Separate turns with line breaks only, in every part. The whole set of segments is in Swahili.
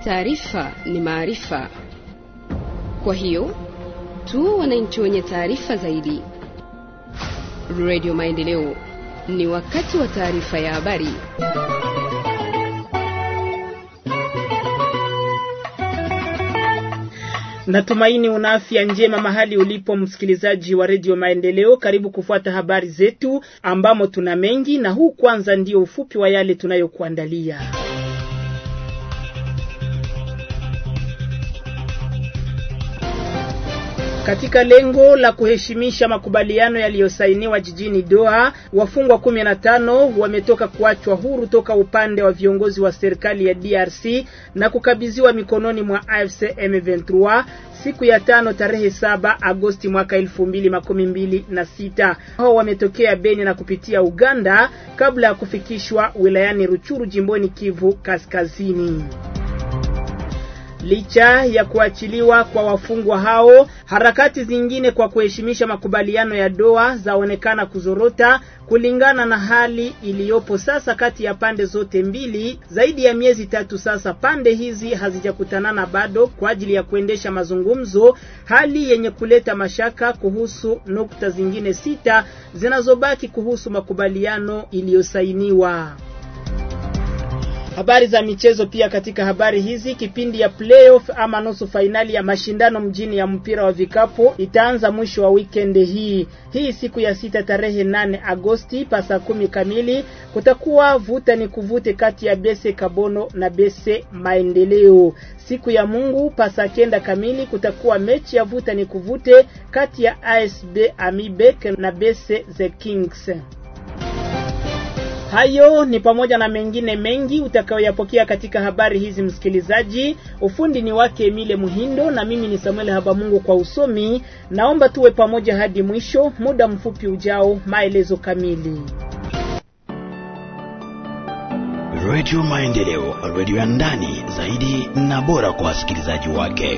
Taarifa ni maarifa, kwa hiyo tu wananchi wenye taarifa zaidi. Radio Maendeleo, ni wakati wa taarifa ya habari.
Natumaini una afya njema mahali ulipo msikilizaji wa redio Maendeleo. Karibu kufuata habari zetu ambamo tuna mengi, na huu kwanza ndio ufupi wa yale tunayokuandalia. Katika lengo la kuheshimisha makubaliano yaliyosainiwa jijini Doha, wafungwa 15 wametoka kuachwa huru toka upande wa viongozi wa serikali ya DRC na kukabidhiwa mikononi mwa AFC M23 siku ya tano tarehe saba Agosti mwaka elfu mbili makumi mbili na sita. Hao wametokea Beni na kupitia Uganda kabla ya kufikishwa wilayani Ruchuru jimboni Kivu Kaskazini. Licha ya kuachiliwa kwa wafungwa hao, harakati zingine kwa kuheshimisha makubaliano ya Doha zaonekana kuzorota kulingana na hali iliyopo sasa kati ya pande zote mbili. Zaidi ya miezi tatu sasa pande hizi hazijakutanana bado kwa ajili ya kuendesha mazungumzo, hali yenye kuleta mashaka kuhusu nukta zingine sita zinazobaki kuhusu makubaliano iliyosainiwa. Habari za michezo pia. Katika habari hizi, kipindi ya playoff ama nusu fainali ya mashindano mjini ya mpira wa vikapu itaanza mwisho wa weekend hii hii siku ya sita tarehe nane Agosti pa saa kumi kamili. Kutakuwa vuta ni kuvute kati ya Bese Kabono na Bese Maendeleo. Siku ya Mungu pa saa kenda kamili kutakuwa mechi ya vuta ni kuvute kati ya ASB Amibek na Bese The Kings. Hayo ni pamoja na mengine mengi utakayoyapokea katika habari hizi msikilizaji. Ufundi ni wake Emile Muhindo na mimi ni Samuel Habamungu kwa usomi. Naomba tuwe pamoja hadi mwisho. Muda mfupi ujao, maelezo kamili.
Radio Maendeleo, radio ya ndani zaidi na bora kwa wasikilizaji wake.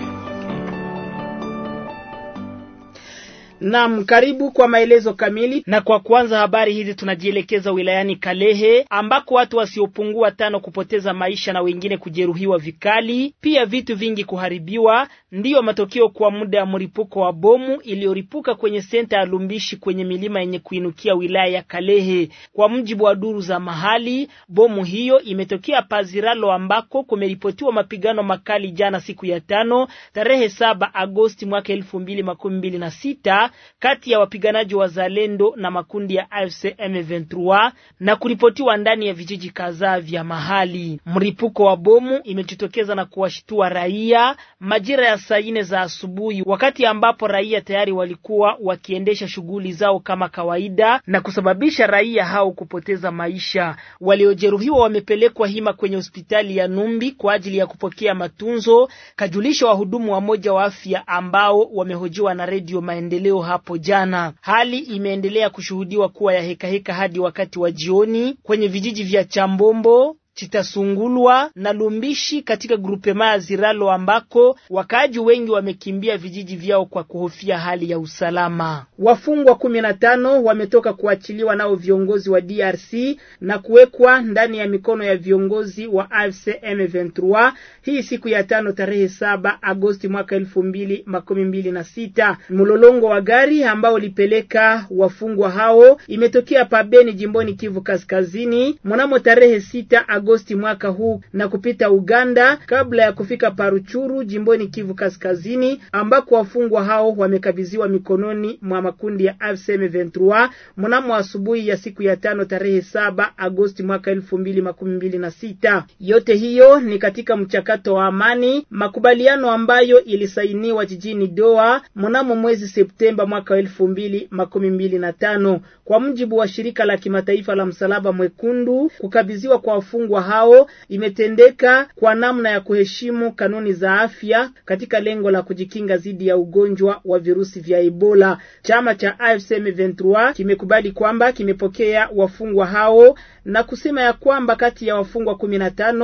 Naam, karibu kwa maelezo kamili. Na kwa kwanza habari hizi tunajielekeza wilayani Kalehe ambako watu wasiopungua tano kupoteza maisha na wengine kujeruhiwa vikali, pia vitu vingi kuharibiwa, ndiyo matokeo kwa muda ya mlipuko wa bomu iliyoripuka kwenye senta ya Lumbishi kwenye milima yenye kuinukia wilaya ya Kalehe. Kwa mujibu wa duru za mahali, bomu hiyo imetokea Paziralo ambako kumeripotiwa mapigano makali jana siku ya tano tarehe saba Agosti mwaka elfu mbili makumi mbili na sita kati ya wapiganaji wa Zalendo na makundi ya AFC M23 na kuripotiwa ndani ya vijiji kadhaa vya mahali. Mripuko wa bomu imejitokeza na kuwashtua raia majira ya saa nne za asubuhi, wakati ambapo raia tayari walikuwa wakiendesha shughuli zao kama kawaida na kusababisha raia hao kupoteza maisha. Waliojeruhiwa wamepelekwa hima kwenye hospitali ya Numbi kwa ajili ya kupokea matunzo, kajulisha wahudumu wa moja wa afya ambao wamehojiwa na Redio Maendeleo hapo jana. Hali imeendelea kushuhudiwa kuwa ya hekaheka heka hadi wakati wa jioni kwenye vijiji vya Chambombo Chitasungulwa na Lumbishi katika grupema ya Ziralo ambako wakaaji wengi wamekimbia vijiji vyao kwa kuhofia hali ya usalama. Wafungwa kumi na tano wametoka kuachiliwa nao viongozi wa DRC na kuwekwa ndani ya mikono ya viongozi wa AFC M23 hii siku ya tano tarehe saba Agosti mwaka elfu mbili makumi mbili na sita. Mlolongo wa gari ambao ulipeleka wafungwa hao imetokea pabeni jimboni Kivu Kaskazini mnamo tarehe sita Agosti mwaka huu na kupita Uganda kabla ya kufika Paruchuru jimboni Kivu Kaskazini ambako wafungwa hao wamekabidhiwa mikononi mwa makundi ya AFC M23 mnamo asubuhi ya siku ya tano tarehe saba Agosti mwaka elfu mbili makumi mbili na sita. Yote hiyo ni katika mchakato wa amani, makubaliano ambayo ilisainiwa jijini Doha mnamo mwezi Septemba mwaka elfu mbili makumi mbili na tano. Kwa mujibu wa shirika la kimataifa la Msalaba Mwekundu, kukabidhiwa kwa wafungwa hao imetendeka kwa namna ya kuheshimu kanuni za afya katika lengo la kujikinga dhidi ya ugonjwa wa virusi vya Ebola. Chama cha AFC M23 kimekubali kwamba kimepokea wafungwa hao na kusema ya kwamba kati ya wafungwa kumi na tano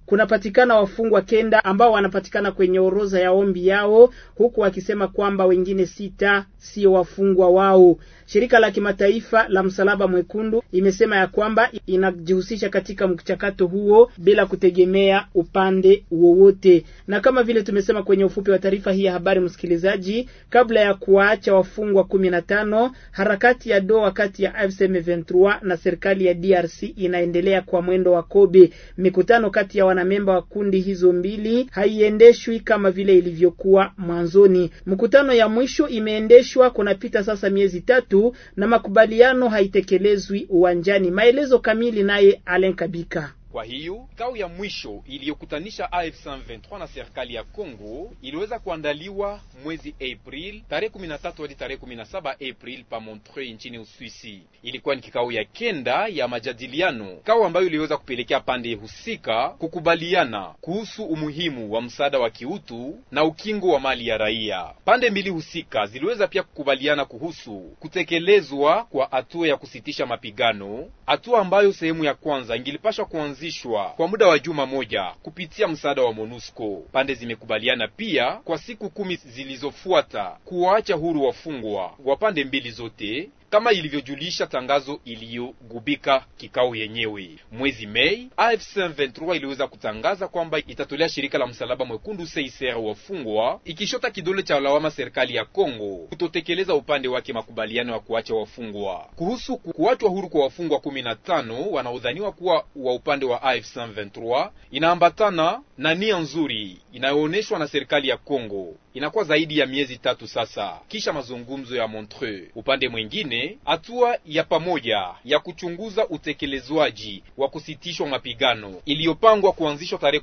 kunapatikana wafungwa kenda ambao wanapatikana kwenye orodha ya ombi yao, huku wakisema kwamba wengine sita sio wafungwa wao. Shirika la kimataifa la Msalaba Mwekundu imesema ya kwamba inajihusisha katika mchakato huo bila kutegemea upande wowote. Na kama vile tumesema kwenye ufupi wa taarifa hii ya habari, msikilizaji, kabla ya kuwaacha wafungwa kumi na tano, harakati ya doa kati ya AFC M23 na serikali ya DRC inaendelea kwa mwendo wa kobe. Mikutano kati ya wanamemba wa kundi hizo mbili haiendeshwi kama vile ilivyokuwa mwanzoni. Mkutano ya mwisho imeendeshwa kunapita sasa miezi tatu na makubaliano haitekelezwi uwanjani. Maelezo kamili naye Alen Kabika.
Kwa hiyo kikao ya mwisho iliyokutanisha AFC M23 na serikali ya Kongo iliweza kuandaliwa mwezi April tarehe 13 hadi tarehe 17 April pa Montreux nchini Uswisi. Ilikuwa ni kikao ya kenda ya majadiliano, kikao ambayo iliweza kupelekea pande husika kukubaliana kuhusu umuhimu wa msaada wa kiutu na ukingo wa mali ya raia. Pande mbili husika ziliweza pia kukubaliana kuhusu kutekelezwa kwa hatua ya kusitisha mapigano, hatua ambayo sehemu ya kwanza ingilipashwa kuanzishwa kwa muda wa juma moja kupitia msaada wa MONUSCO. Pande zimekubaliana pia kwa siku kumi zilizofuata kuwaacha huru wafungwa wa pande mbili zote kama ilivyojulisha tangazo iliyogubika kikao yenyewe. Mwezi Mei, AFC M23 iliweza kutangaza kwamba itatolea shirika la msalaba mwekundu CICR wafungwa, ikishota kidole cha lawama serikali ya Kongo kutotekeleza upande wake makubaliano ya kuacha wafungwa. Kuhusu kuachwa huru kwa wafungwa 15 wanaodhaniwa kuwa wa upande wa AFC M23, inaambatana na nia nzuri inayoonyeshwa na serikali ya Kongo. Inakuwa zaidi ya miezi tatu sasa kisha mazungumzo ya Montreux. Upande mwingine, hatua ya pamoja ya kuchunguza utekelezwaji wa kusitishwa mapigano iliyopangwa kuanzishwa tarehe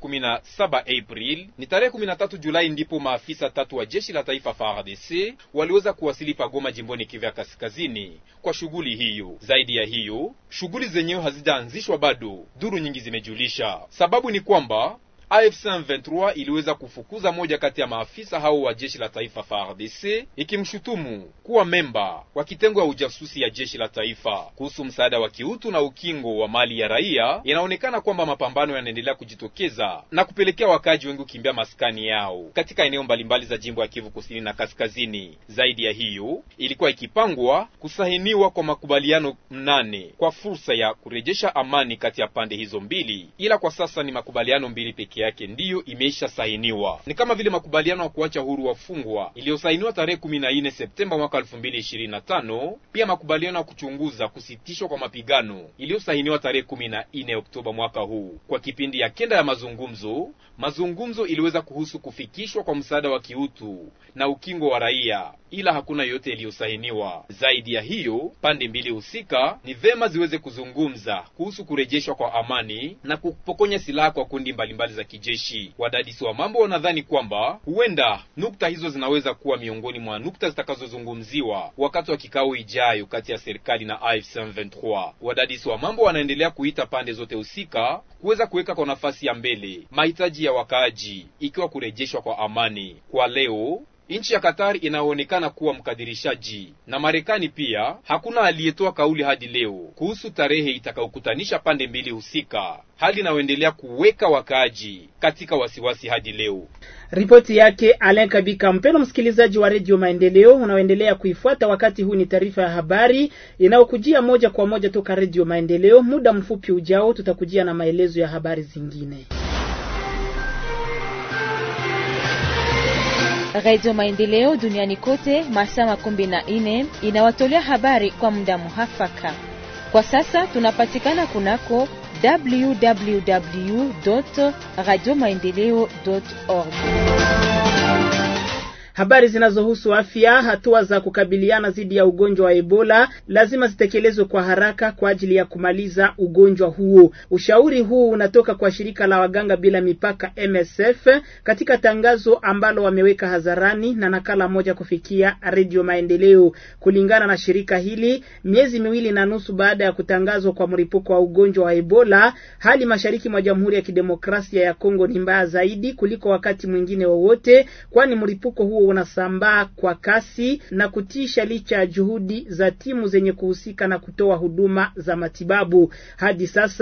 17 April, ni tarehe 13 Julai ndipo maafisa tatu wa jeshi la taifa FARDC waliweza kuwasili pagoma jimboni Kivu ya Kaskazini kwa shughuli hiyo. Zaidi ya hiyo, shughuli zenyewe hazijaanzishwa bado, duru nyingi zimejulisha. Sababu ni kwamba AFC M23 iliweza kufukuza moja kati ya maafisa hao wa jeshi la taifa FARDC ikimshutumu kuwa memba wa kitengo ya ujasusi ya jeshi la taifa. Kuhusu msaada wa kiutu na ukingo wa mali ya raia, inaonekana kwamba mapambano yanaendelea kujitokeza na kupelekea wakaaji wengi kukimbia maskani yao katika eneo mbalimbali za jimbo ya Kivu Kusini na Kaskazini. Zaidi ya hiyo, ilikuwa ikipangwa kusahiniwa kwa makubaliano mnane kwa fursa ya kurejesha amani kati ya pande hizo mbili, ila kwa sasa ni makubaliano mbili pekee yake ndiyo imeisha sainiwa. Ni kama vile makubaliano ya kuacha huru wafungwa iliyosainiwa tarehe 14 Septemba mwaka 2025, pia makubaliano ya kuchunguza kusitishwa kwa mapigano iliyosainiwa tarehe 14 Oktoba mwaka huu. Kwa kipindi ya kenda ya mazungumzo, mazungumzo iliweza kuhusu kufikishwa kwa msaada wa kiutu na ukingo wa raia, ila hakuna yote iliyosainiwa. Zaidi ya hiyo, pande mbili husika ni vema ziweze kuzungumza kuhusu kurejeshwa kwa amani na kupokonya silaha kwa kundi mbalimbali za kijeshi. Wadadisi wa mambo wanadhani kwamba huenda nukta hizo zinaweza kuwa miongoni mwa nukta zitakazozungumziwa wakati wa kikao ijayo kati ya serikali na AFC M23. Wadadisi wa mambo wanaendelea kuita pande zote husika kuweza kuweka kwa nafasi ya mbele mahitaji ya wakaaji, ikiwa kurejeshwa kwa amani. Kwa leo nchi ya Katari inaonekana kuwa mkadirishaji na Marekani pia. Hakuna aliyetoa kauli hadi leo kuhusu tarehe itakayokutanisha pande mbili husika, hali inayoendelea kuweka wakaaji katika wasiwasi hadi leo.
Ripoti yake Alain Kabika. Mpendwa msikilizaji wa redio Maendeleo unaoendelea kuifuata wakati huu, ni taarifa ya habari inayokujia moja kwa moja toka redio Maendeleo. Muda mfupi ujao, tutakujia na maelezo ya habari zingine.
Radio Maendeleo duniani kote masaa makumi na nne inawatolea habari kwa muda muhafaka. Kwa sasa tunapatikana kunako www radio maendeleo org.
Habari zinazohusu afya. Hatua za kukabiliana dhidi ya ugonjwa wa Ebola lazima zitekelezwe kwa haraka kwa ajili ya kumaliza ugonjwa huo. Ushauri huu unatoka kwa shirika la waganga bila mipaka MSF katika tangazo ambalo wameweka hadharani na nakala moja kufikia Redio Maendeleo. Kulingana na shirika hili, miezi miwili na nusu baada ya kutangazwa kwa mlipuko wa ugonjwa wa Ebola, hali mashariki mwa Jamhuri ya Kidemokrasia ya Kongo ni mbaya zaidi kuliko wakati mwingine wowote, kwani mlipuko huo unasambaa kwa kasi na kutisha licha ya juhudi za timu zenye kuhusika na kutoa huduma za matibabu. Hadi sasa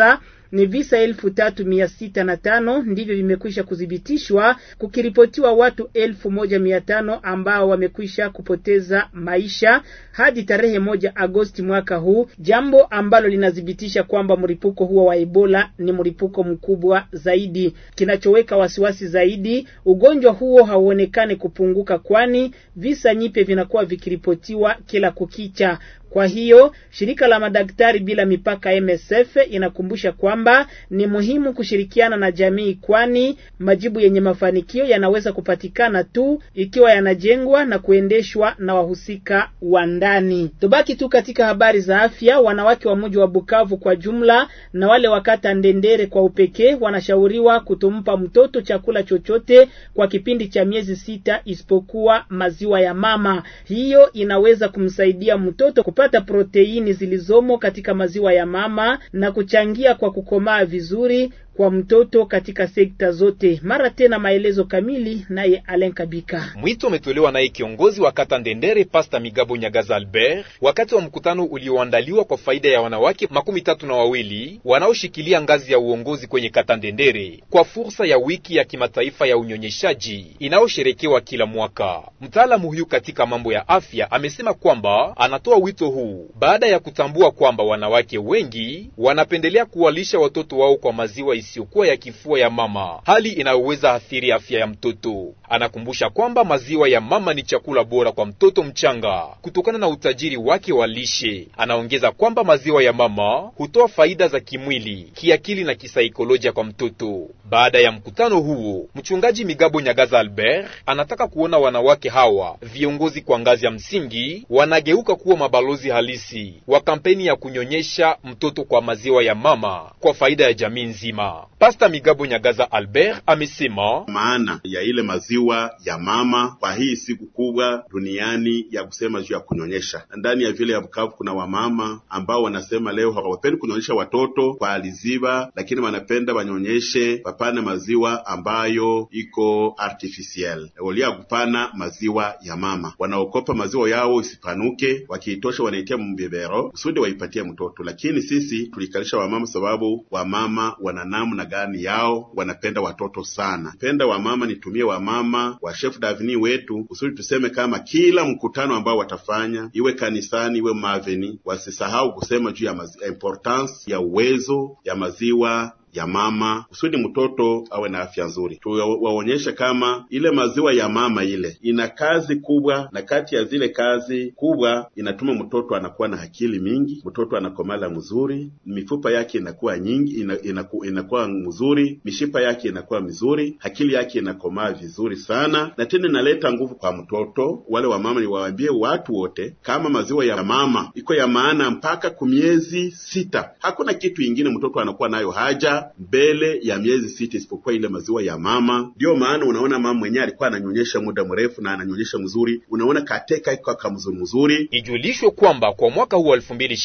ni visa elfu tatu mia sita na tano ndivyo vimekwisha kuthibitishwa, kukiripotiwa watu elfu moja mia tano ambao wamekwisha kupoteza maisha hadi tarehe moja Agosti mwaka huu, jambo ambalo linathibitisha kwamba mlipuko huo wa Ebola ni mlipuko mkubwa zaidi. Kinachoweka wasiwasi zaidi, ugonjwa huo hauonekani kupunguka, kwani visa nyipe vinakuwa vikiripotiwa kila kukicha. Kwa hiyo shirika la madaktari bila mipaka MSF inakumbusha kwamba ni muhimu kushirikiana na jamii, kwani majibu yenye mafanikio yanaweza kupatikana tu ikiwa yanajengwa na kuendeshwa na wahusika wa ndani. Tubaki tu katika habari za afya. Wanawake wa mji wa Bukavu kwa jumla na wale wa kata Ndendere kwa upekee wanashauriwa kutompa mtoto chakula chochote kwa kipindi cha miezi sita isipokuwa maziwa ya mama. Hiyo inaweza kumsaidia mtoto kupata proteini zilizomo katika maziwa ya mama na kuchangia kwa kukomaa vizuri kwa mtoto katika sekta zote. Mara tena maelezo kamili naye Alen Kabika.
Mwito umetolewa naye kiongozi wa kata Ndendere Pasta Migabo Nyagaza Albert wakati wa mkutano ulioandaliwa kwa faida ya wanawake makumi tatu na wawili wanaoshikilia ngazi ya uongozi kwenye kata Ndendere kwa fursa ya wiki ya kimataifa ya unyonyeshaji inayosherekewa kila mwaka. Mtaalamu huyu katika mambo ya afya amesema kwamba anatoa wito huu baada ya kutambua kwamba wanawake wengi wanapendelea kuwalisha watoto wao kwa maziwa isiyokuwa ya kifua ya mama, hali inayoweza athiri afya ya mtoto. Anakumbusha kwamba maziwa ya mama ni chakula bora kwa mtoto mchanga kutokana na utajiri wake wa lishe. Anaongeza kwamba maziwa ya mama hutoa faida za kimwili, kiakili na kisaikolojia kwa mtoto. Baada ya mkutano huo, mchungaji Migabo Nyagaza Albert anataka kuona wanawake hawa viongozi kwa ngazi ya msingi wanageuka kuwa mabalozi halisi wa kampeni ya kunyonyesha mtoto kwa maziwa ya mama kwa faida ya jamii nzima. Pasta Migabo Nyagaza Albert amesema
maana ya ile maziwa ya mama kwa hii siku kubwa duniani ya kusema juu ya kunyonyesha. Ndani ya vile ya Bukavu kuna wamama ambao wanasema leo hawapendi kunyonyesha watoto kwa aliziba, lakini wanapenda wanyonyeshe, wapane maziwa ambayo iko artificiel olia kupana maziwa ya mama. Wanaokopa maziwa yao isipanuke, wakiitosha wanaitia mbebero kusudi waipatie mtoto. Lakini sisi tulikalisha wamama sababu wamama wana namna gani yao, wanapenda watoto sana. Penda wamama, nitumie wamama wa chef davini wetu kusudi tuseme kama kila mkutano ambao watafanya, iwe kanisani, iwe maveni, wasisahau kusema juu ya importance ya uwezo ya maziwa ya mama kusudi mtoto awe na afya nzuri. Tuwaonyeshe kama ile maziwa ya mama ile ina kazi kubwa, na kati ya zile kazi kubwa inatuma mtoto anakuwa na akili mingi, mtoto anakomala mzuri, mifupa yake inakuwa nyingi, ina, inaku, inakuwa mzuri, mishipa yake inakuwa mizuri, akili yake inakomaa vizuri sana, na tena inaleta nguvu kwa mtoto. Wale wa mama niwaambie watu wote kama maziwa ya mama iko ya maana mpaka kumiezi sita. Hakuna kitu ingine mtoto anakuwa nayo haja mbele ya miezi sita isipokuwa ile maziwa ya mama. Ndiyo maana unaona mama mwenyewe alikuwa ananyonyesha muda mrefu na ananyonyesha mzuri, unaona kateka iko kamzuri mzuri.
Ijulishwe kwamba kwa mwaka huu wa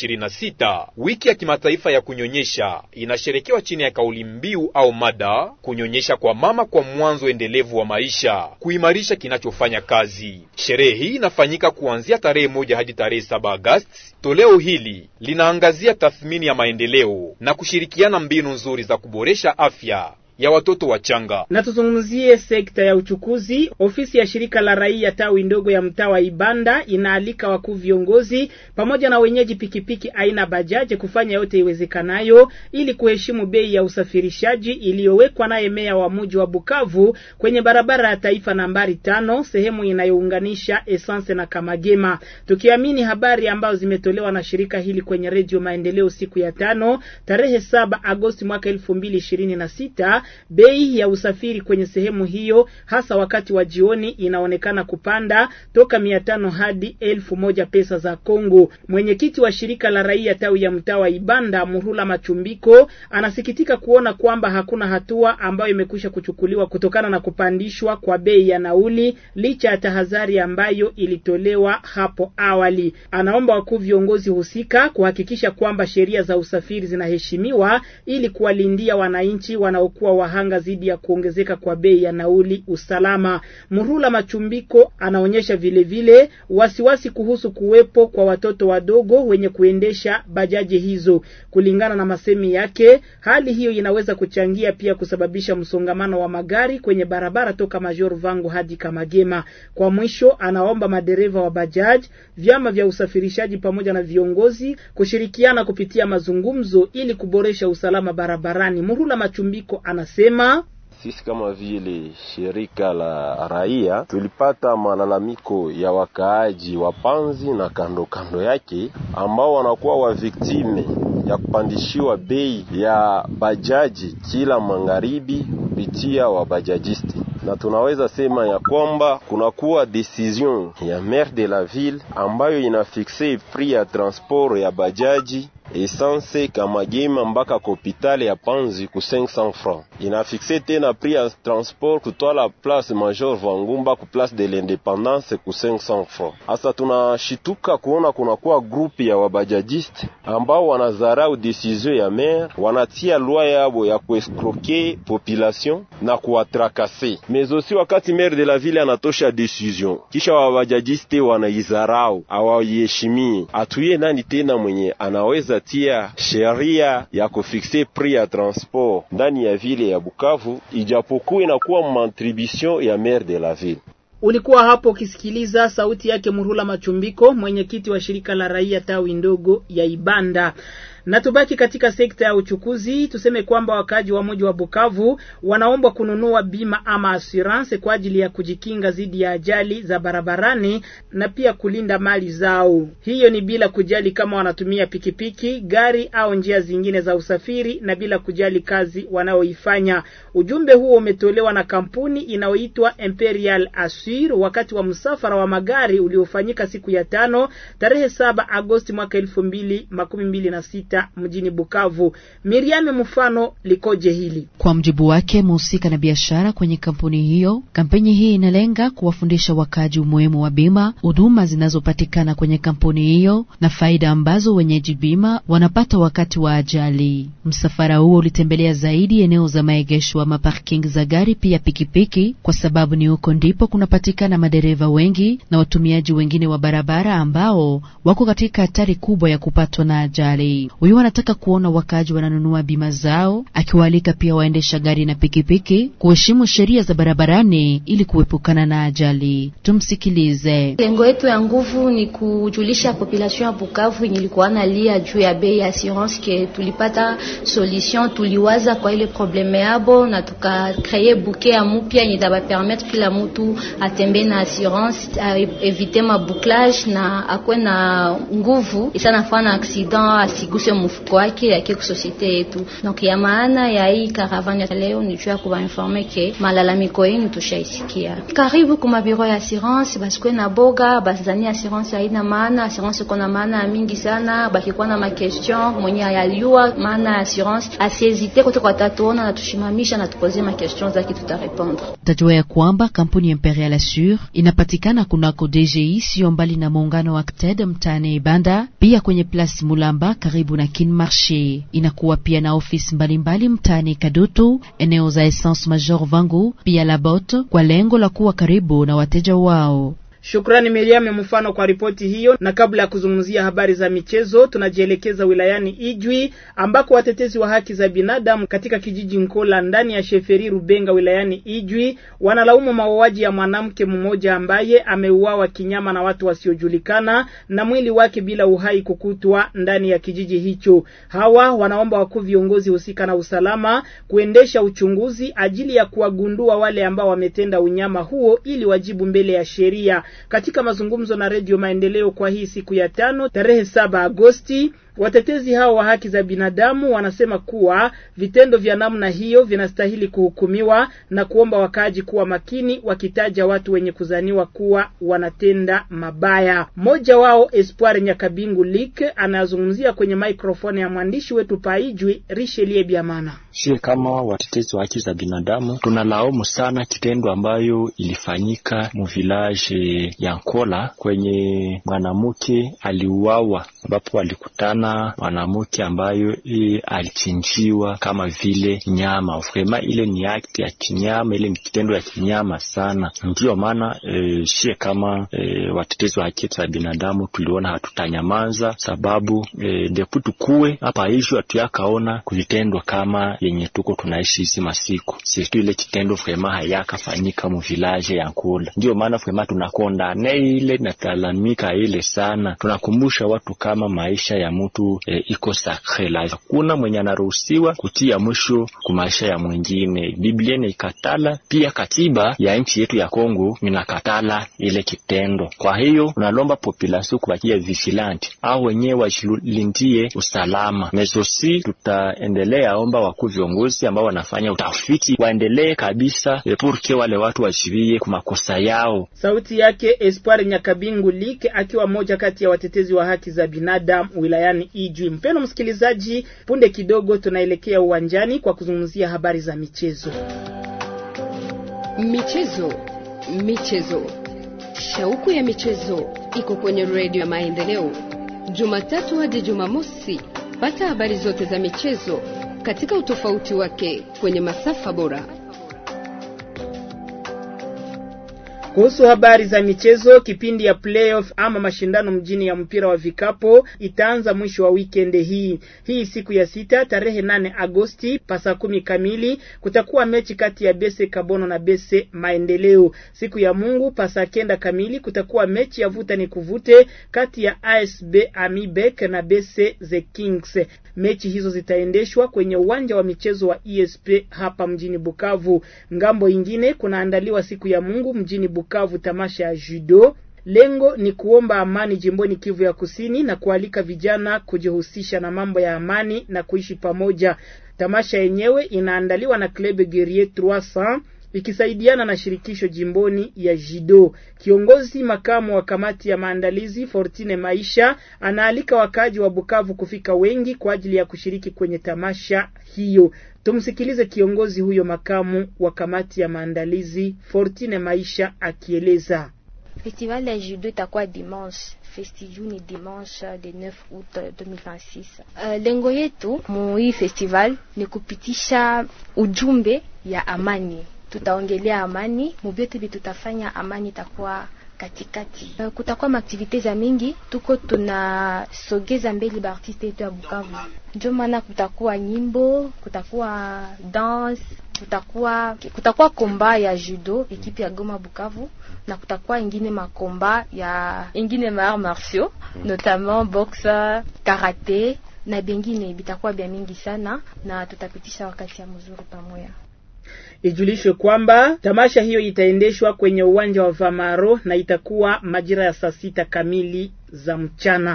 2026 wiki ya kimataifa ya kunyonyesha inasherekewa chini ya kauli mbiu au mada kunyonyesha kwa mama kwa mwanzo endelevu wa maisha, kuimarisha kinachofanya kazi. Sherehe hii inafanyika kuanzia tarehe moja hadi tarehe saba Agosti. Toleo hili linaangazia tathmini ya maendeleo na kushirikiana mbinu nzuri za kuboresha afya ya watoto wachanga.
Na tuzungumzie sekta ya uchukuzi. Ofisi ya shirika la raia tawi ndogo ya mtaa wa Ibanda inaalika wakuu viongozi pamoja na wenyeji pikipiki aina bajaje kufanya yote iwezekanayo ili kuheshimu bei ya usafirishaji iliyowekwa naye meya wa mji wa Bukavu kwenye barabara ya taifa nambari tano sehemu inayounganisha Essence na Kamagema. Tukiamini habari ambazo zimetolewa na shirika hili kwenye Redio Maendeleo siku ya tano tarehe saba Agosti mwaka elfu mbili ishirini na sita bei ya usafiri kwenye sehemu hiyo hasa wakati wa jioni inaonekana kupanda toka mia tano hadi elfu moja pesa za Kongo. Mwenyekiti wa shirika la raia tawi ya mtaa wa Ibanda Murula Machumbiko anasikitika kuona kwamba hakuna hatua ambayo imekwisha kuchukuliwa kutokana na kupandishwa kwa bei ya nauli licha ya tahadhari ambayo ilitolewa hapo awali. Anaomba wakuu viongozi husika kuhakikisha kwamba sheria za usafiri zinaheshimiwa ili kuwalindia wananchi wanaokuwa wahanga dhidi ya kuongezeka kwa bei ya nauli usalama. Murula Machumbiko anaonyesha vilevile vile, wasiwasi kuhusu kuwepo kwa watoto wadogo wenye kuendesha bajaji hizo. Kulingana na masemi yake, hali hiyo inaweza kuchangia pia kusababisha msongamano wa magari kwenye barabara toka Major Vangu hadi Kamagema. Kwa mwisho, anaomba madereva wa bajaji, vyama vya usafirishaji pamoja na viongozi kushirikiana kupitia mazungumzo ili kuboresha usalama barabarani. Murula Machumbiko anasema
sisi kama vile shirika la raia tulipata malalamiko ya wakaaji wa Panzi na kando kando yake ambao wanakuwa wa viktime ya kupandishiwa bei ya bajaji kila magharibi kupitia wabajajisti, na tunaweza sema ya kwamba kunakuwa decision ya maire de la ville ambayo inafikse prix ya transport ya bajaji essence Kamagema mpaka kopitale ya Panzi ku 500 francs. Inafikse tena prix ya transport kutwala place Major Vangumba ku place de l'Independance ku 500 francs. Asa tunashituka kuona kunakuwa grupi ya wabajajiste ambao wanazarau decision ya maire, wanatia lwa yabo ya kuescroquer population na kuwatrakase. Mais aussi wakati maire de la ville anatosha decision, kisha wabajajiste wanaizarau, hawaiheshimie, atuye nani tena mwenye anaweza tia sheria ya kufikse prix ya transport ndani ya vile ya Bukavu, ijapokuwa inakuwa mantribution ya maire de la ville.
Ulikuwa hapo ukisikiliza sauti yake Murula Machumbiko, mwenyekiti wa shirika la raia tawi ndogo ya Ibanda. Na tubaki katika sekta ya uchukuzi, tuseme kwamba wakaaji wa mji wa Bukavu wanaombwa kununua bima ama assurance kwa ajili ya kujikinga dhidi ya ajali za barabarani na pia kulinda mali zao. Hiyo ni bila kujali kama wanatumia pikipiki, gari au njia zingine za usafiri na bila kujali kazi wanaoifanya. Ujumbe huo umetolewa na kampuni inayoitwa Imperial Assure wakati wa msafara wa magari uliofanyika siku ya tano tarehe saba Agosti mwaka elfu mbili makumi mbili na sita mjini Bukavu. Miriam mfano likoje hili?
Kwa mjibu wake mhusika na biashara kwenye kampuni hiyo, kampeni hii inalenga kuwafundisha wakaji umuhimu wa bima, huduma zinazopatikana kwenye kampuni hiyo na faida ambazo wenyeji bima wanapata wakati wa ajali. Msafara huo ulitembelea zaidi eneo za maegesho ama parking za gari pia pikipiki, kwa sababu ni huko ndipo kunapatikana madereva wengi na watumiaji wengine wa barabara ambao wako katika hatari kubwa ya kupatwa na ajali. Huyu anataka kuona wakaaji wananunua bima zao, akiwaalika pia waendesha gari na pikipiki kuheshimu sheria za barabarani ili kuepukana na ajali. Tumsikilize.
Lengo yetu ya nguvu ni kujulisha population ya Bukavu yenye ilikuwa nalia juu ya bei ya assurance, ke tulipata solution, tuliwaza kwa ile probleme yabo na tukakreye buke ya mupya yenye tabapermettre kila mutu atembee na assurance, evite mabouclage na akwe na nguvu isanafana accident asiguse mfuko wake yake ku societe yetu. Donc ya maana ya hii caravane ya leo ni juu ya kubainforme ke malalamiko yenu tushaisikia. Karibu kuma biro ya assurance, basikwe na boga bazani assurance haina maana. Assurance kuna maana mingi sana, bakikuwa na makestion mwenye ayaliwa maana ya assurance asiezite kote kwa tatuona na tushimamisha na tupoze makestion zake tutarepondre.
Tajua ya kwamba kampuni ya Imperial Assure inapatikana kunako DGI sio mbali na muungano wa CTED mtaani Ibanda, pia kwenye Place Mulamba karibu na Kin Marché. Inakuwa pia na ofisi mbalimbali mtaani Kadutu, eneo za Essence Major Vangu, pia Labot kwa lengo la kuwa karibu na wateja wao.
Shukrani Miriam mfano kwa ripoti hiyo. Na kabla ya kuzungumzia habari za michezo, tunajielekeza wilayani Ijwi ambako watetezi wa haki za binadamu katika kijiji Nkola ndani ya Sheferi Rubenga wilayani Ijwi wanalaumu mauaji ya mwanamke mmoja ambaye ameuawa kinyama na watu wasiojulikana na mwili wake bila uhai kukutwa ndani ya kijiji hicho. Hawa wanaomba wakuu viongozi husika na usalama kuendesha uchunguzi ajili ya kuwagundua wale ambao wametenda unyama huo ili wajibu mbele ya sheria. Katika mazungumzo na Redio Maendeleo kwa hii siku ya tano tarehe saba Agosti, watetezi hao wa haki za binadamu wanasema kuwa vitendo vya namna hiyo vinastahili kuhukumiwa na kuomba wakaaji kuwa makini, wakitaja watu wenye kuzaniwa kuwa wanatenda mabaya. Mmoja wao Espoir Nyakabingu Lik anazungumzia kwenye maikrofoni ya mwandishi wetu Paijwi Richelie Biamana.
Sie kama watetezi wa haki za binadamu tunalaumu sana kitendo ambayo ilifanyika mu village ya Nkola kwenye mwanamke aliuawa ambapo walikutana mwanamke ambayo i alichinjiwa kama vile nyama. Vrema ile ni akti ya kinyama, ile ni kitendo ya kinyama sana. Ndiyo maana e, shie kama e, watetezi wa haki za binadamu tuliona hatutanyamaza, sababu e, depu tukuwe hapa hisho hatuyakaona kuvitendo kama yenye tuko tunaishi hizi masiku sirtu ile kitendo vrema hayakafanyika mu village ya Nkula. Ndiyo maana vrema tunakondane ile natalamika ile sana, tunakumbusha watu kama maisha ya mtu e, iko sakre la hakuna mwenye anaruhusiwa kutia mwisho ku maisha ya mwingine. Biblia inaikatala pia, katiba ya nchi yetu ya Kongo inakatala ile kitendo. Kwa hiyo unalomba population kubakia vigilant au wenyewe wajilindie usalama mezosi. Tutaendelea omba wakuu viongozi ambao wanafanya utafiti waendelee kabisa purke wale watu wajibie kwa makosa yao.
Sauti yake Espoir Nyakabingu Like akiwa mmoja kati ya watetezi wa haki za binadamu wilayani Ijwi. Mpendwa msikilizaji, punde kidogo tunaelekea uwanjani kwa kuzungumzia habari za michezo.
Michezo, michezo, shauku ya michezo iko kwenye redio ya Maendeleo, Jumatatu hadi Jumamosi. Pata habari zote za michezo katika utofauti wake kwenye masafa bora.
Kuhusu habari za michezo, kipindi ya playoff ama mashindano mjini ya mpira wa vikapo itaanza mwisho wa weekend hii. Hii siku ya sita tarehe nane Agosti pasa kumi kamili kutakuwa mechi kati ya Bese Kabono na Bese Maendeleo. Siku ya Mungu pasa kenda kamili kutakuwa mechi ya vuta ni kuvute kati ya ASB Amibek na Bese The Kings. Mechi hizo zitaendeshwa kwenye uwanja wa michezo wa ESP hapa mjini Bukavu. Ngambo ingine kunaandaliwa siku ya Mungu mjini Bukavu tamasha ya judo. Lengo ni kuomba amani jimboni Kivu ya Kusini na kualika vijana kujihusisha na mambo ya amani na kuishi pamoja. Tamasha yenyewe inaandaliwa na Club Guerrier 300 ikisaidiana na shirikisho jimboni ya judo. Kiongozi makamu wa kamati ya maandalizi Fortine Maisha anaalika wakaaji wa Bukavu kufika wengi kwa ajili ya kushiriki kwenye tamasha hiyo. Tumsikilize kiongozi huyo makamu wa kamati ya maandalizi Fortine Maisha akieleza.
Festival ya judo itakuwa dimanche festiju ni dimanche de 9 août 2026. Uh, lengo yetu mu hii festival ni kupitisha ujumbe ya amani. Tutaongelea amani mubyote bi tutafanya, amani itakuwa katikati. Uh, kutakuwa maaktivite za mingi, tuko tunasogeza mbele baartiste yetu ya Bukavu, ndio maana kutakuwa nyimbo, kutakuwa dance, kutakuwa kutakuwa komba ya judo ekipe ya Goma Bukavu, na kutakuwa ingine makomba ya ingine ma arts martiaux notamment boxe, karate na bengine bitakuwa bya mingi sana, na tutapitisha wakati ya mzuri pamoja.
Ijulishwe kwamba tamasha hiyo itaendeshwa kwenye uwanja wa Vamaro na itakuwa majira ya saa sita kamili za mchana.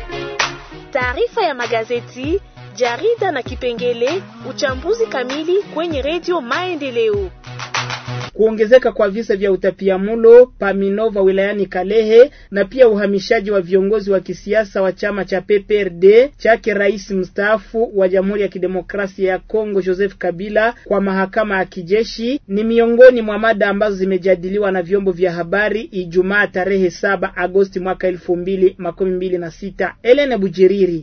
Taarifa ya magazeti, jarida na kipengele uchambuzi kamili kwenye redio Maendeleo.
Kuongezeka kwa visa vya utapiamlo Paminova wilayani Kalehe na pia uhamishaji wa viongozi wa kisiasa wa chama cha PPRD chake rais mstaafu wa Jamhuri ya Kidemokrasia ya Kongo Joseph Kabila kwa mahakama ya kijeshi ni miongoni mwa mada ambazo zimejadiliwa na vyombo vya habari Ijumaa tarehe saba Agosti mwaka elfu mbili makumi mbili na sita. Elena Bujiriri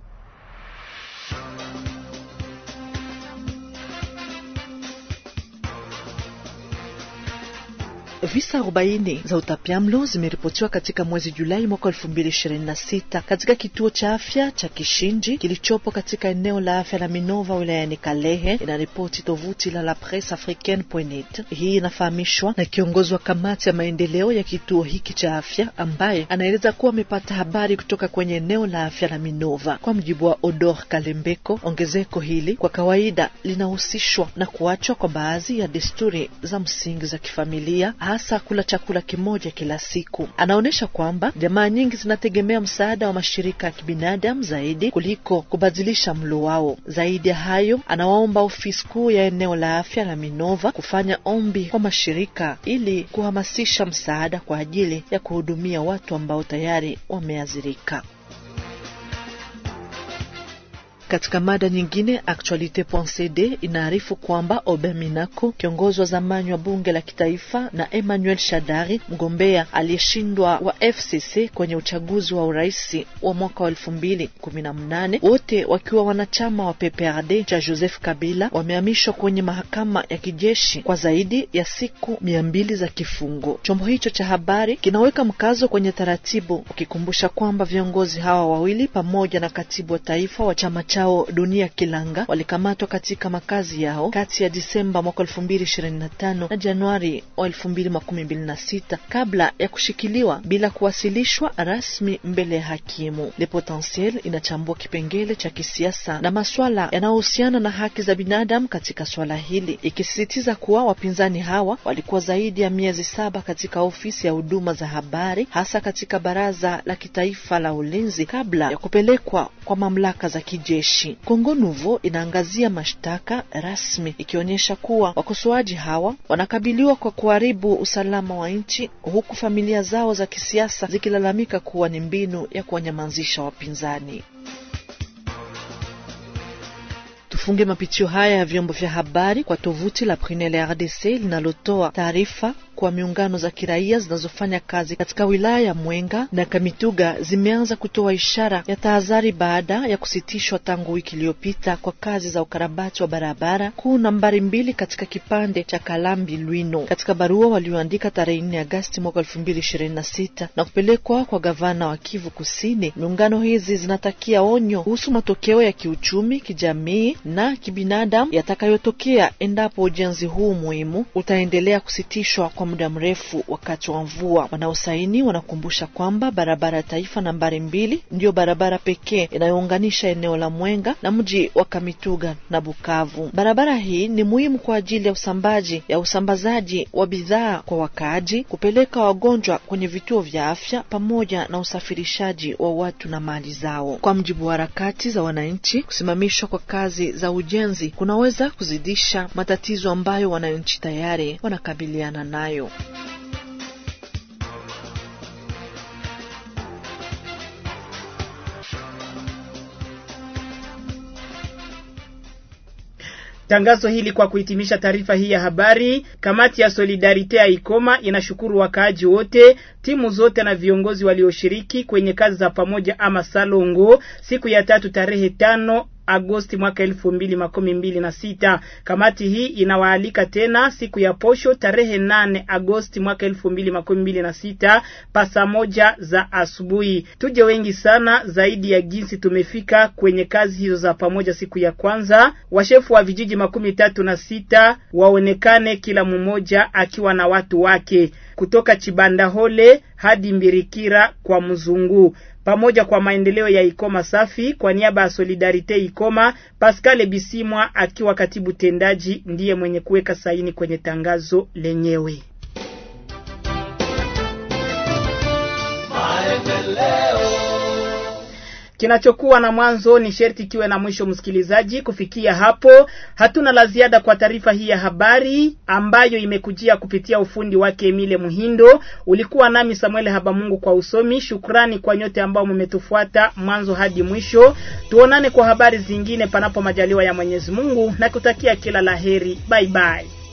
Visa 40 za utapiamlo zimeripotiwa katika mwezi Julai mwaka 2026 katika kituo cha afya cha Kishinji kilichopo katika eneo la afya la Minova wilayani Kalehe, inaripoti tovuti la la Presse Africaine.net. Hii inafahamishwa na kiongozi wa kamati ya maendeleo ya kituo hiki cha afya ambaye anaeleza kuwa amepata habari kutoka kwenye eneo la afya la Minova. Kwa mjibu wa Odor Kalembeko, ongezeko hili kwa kawaida linahusishwa na kuachwa kwa baadhi ya desturi za msingi za kifamilia hasa kula chakula kimoja kila siku. Anaonyesha kwamba jamaa nyingi zinategemea msaada wa mashirika ya kibinadamu zaidi kuliko kubadilisha mlo wao. Zaidi ya hayo, anawaomba ofisi kuu ya eneo la afya la Minova kufanya ombi kwa mashirika ili kuhamasisha msaada kwa ajili ya kuhudumia watu ambao tayari wameathirika. Katika mada nyingine, Actualite.cd inaarifu kwamba Oben Minako, kiongozi wa zamani wa bunge la kitaifa, na Emmanuel Shadari, mgombea aliyeshindwa wa FCC kwenye uchaguzi wa urais wa mwaka wa elfu mbili kumi na mnane, wote wakiwa wanachama wa PPRD cha Joseph Kabila, wamehamishwa kwenye mahakama ya kijeshi kwa zaidi ya siku mia mbili za kifungo. Chombo hicho cha habari kinaweka mkazo kwenye taratibu, ukikumbusha kwamba viongozi hawa wawili pamoja na katibu wa taifa wa chama chao Dunia Kilanga walikamatwa katika makazi yao kati ya Disemba mwaka elfu mbili ishirini na tano na Januari wa elfu mbili makumi mbili na sita kabla ya kushikiliwa bila kuwasilishwa rasmi mbele ya hakimu. Le Potentiel inachambua kipengele cha kisiasa na maswala yanayohusiana na haki za binadamu katika swala hili, ikisisitiza kuwa wapinzani hawa walikuwa zaidi ya miezi saba katika ofisi ya huduma za habari, hasa katika baraza la kitaifa la ulinzi kabla ya kupelekwa kwa mamlaka za kijeshi. Kongo Nouveau inaangazia mashtaka rasmi ikionyesha kuwa wakosoaji hawa wanakabiliwa kwa kuharibu usalama wa nchi, huku familia zao za kisiasa zikilalamika kuwa ni mbinu ya kuwanyamazisha wapinzani. Tufunge mapitio haya ya vyombo vya habari kwa tovuti la Prunelle RDC linalotoa taarifa kwa miungano za kiraia zinazofanya kazi katika wilaya ya Mwenga na Kamituga zimeanza kutoa ishara ya tahadhari baada ya kusitishwa tangu wiki iliyopita kwa kazi za ukarabati wa barabara kuu nambari mbili katika kipande cha Kalambi Lwino. Katika barua walioandika tarehe 4 Agasti mwaka 2026 na kupelekwa kwa gavana wa Kivu Kusini, miungano hizi zinatakia onyo kuhusu matokeo ya kiuchumi, kijamii na kibinadamu yatakayotokea endapo ujenzi huu muhimu utaendelea kusitishwa kwa muda mrefu wakati wa mvua. Wanaosaini wanakumbusha kwamba barabara ya taifa nambari mbili ndiyo barabara pekee inayounganisha eneo la Mwenga na mji wa Kamituga na Bukavu. Barabara hii ni muhimu kwa ajili ya usambaji ya usambazaji wa bidhaa kwa wakaaji, kupeleka wagonjwa kwenye vituo vya afya, pamoja na usafirishaji wa watu na mali zao. Kwa mjibu wa harakati za wananchi, kusimamishwa kwa kazi za ujenzi kunaweza kuzidisha matatizo ambayo wananchi tayari wanakabiliana nayo.
Tangazo hili kwa kuhitimisha taarifa hii ya habari, kamati ya Solidarite ya Ikoma inashukuru wakaaji wote, timu zote na viongozi walioshiriki kwenye kazi za pamoja ama salongo siku ya tatu tarehe tano Agosti mwaka elfu mbili makumi mbili na sita. Kamati hii inawaalika tena siku ya posho tarehe nane Agosti mwaka elfu mbili makumi mbili na sita pasa moja za asubuhi. Tuje wengi sana zaidi ya jinsi tumefika kwenye kazi hizo za pamoja. Siku ya kwanza washefu wa vijiji makumi tatu na sita waonekane kila mmoja akiwa na watu wake kutoka Chibandahole hadi Mbirikira kwa Mzungu pamoja kwa maendeleo ya Ikoma safi. Kwa niaba ya Solidarite Ikoma, Pascal Bisimwa akiwa katibu tendaji ndiye mwenye kuweka saini kwenye tangazo lenyewe. Kinachokuwa na mwanzo ni sherti kiwe na mwisho. Msikilizaji, kufikia hapo hatuna la ziada kwa taarifa hii ya habari ambayo imekujia kupitia ufundi wake Emile Muhindo. Ulikuwa nami Samuel Habamungu kwa usomi. Shukrani kwa nyote ambao mmetufuata mwanzo hadi mwisho. Tuonane kwa habari zingine, panapo majaliwa ya Mwenyezi Mungu, na kutakia kila laheri. Bye bye.